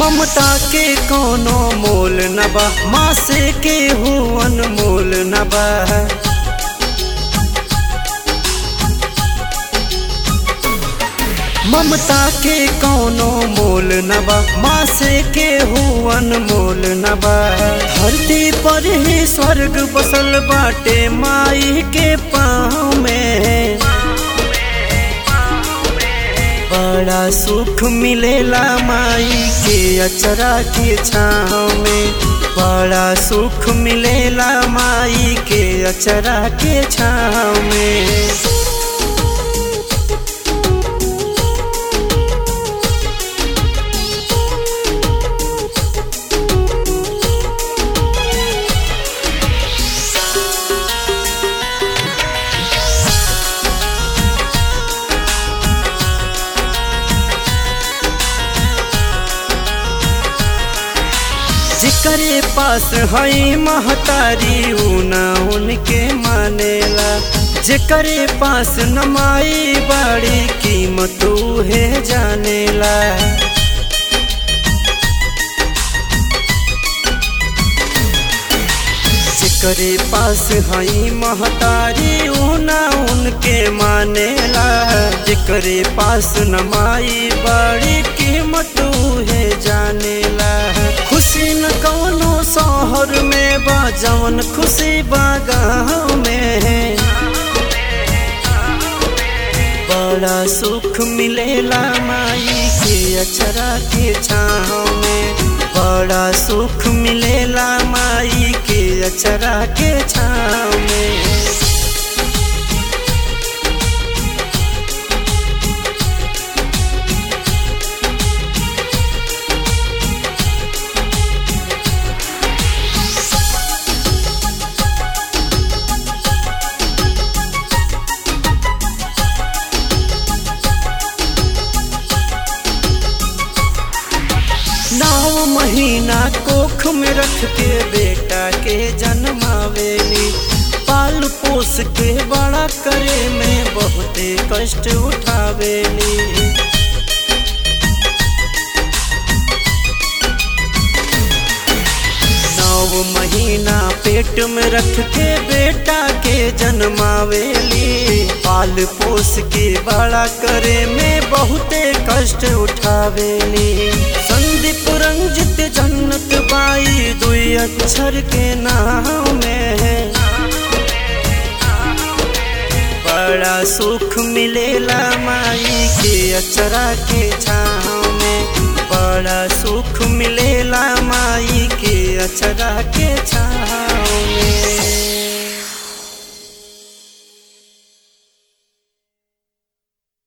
ममता के कोनो मोल न बा माँ से के हो अनमोल न बा ममता के कोनो मोल न बा माँ से के हो अनमोल न बा धरती पर ही स्वर्ग बसल बाटे माई के पाँव में बड़ा सुख मिलेला माई के अचरा के छाँव में बड़ा सुख मिलेला माई के अचरा के छाँव में जेकरे पास हई महतारी ऊना उनके मानेला जेकरे पास नमाई बड़ी कीमत है जानेला जेकरे पास हई महतारी ऊना उनके मानेला जेकरे पास नमाई बड़ी कीमत है जानेला खुशी न कौनो शहर में बा जवन खुशी बा गाँव में बड़ा सुख मिलेला माई के अचरा के छाँव में बड़ा सुख मिलेला माई के अचरा के छाँव में नौ महीना कोख में रख के बेटा के जन्मावेली पाल पोस के बड़ा करे में बहुते कष्ट उठावेली नौ महीना पेट में रख के बेटा के जन्मावेली पाल पोस के बड़ा करे में बहुते कष्ट उठावेली संदीप रंजित जन्नत बाई दुई अक्षर के नाम में बड़ा सुख मिलेला माई के अचरा के छाँव में बड़ा सुख मिलेला माई के अचरा के छाँव में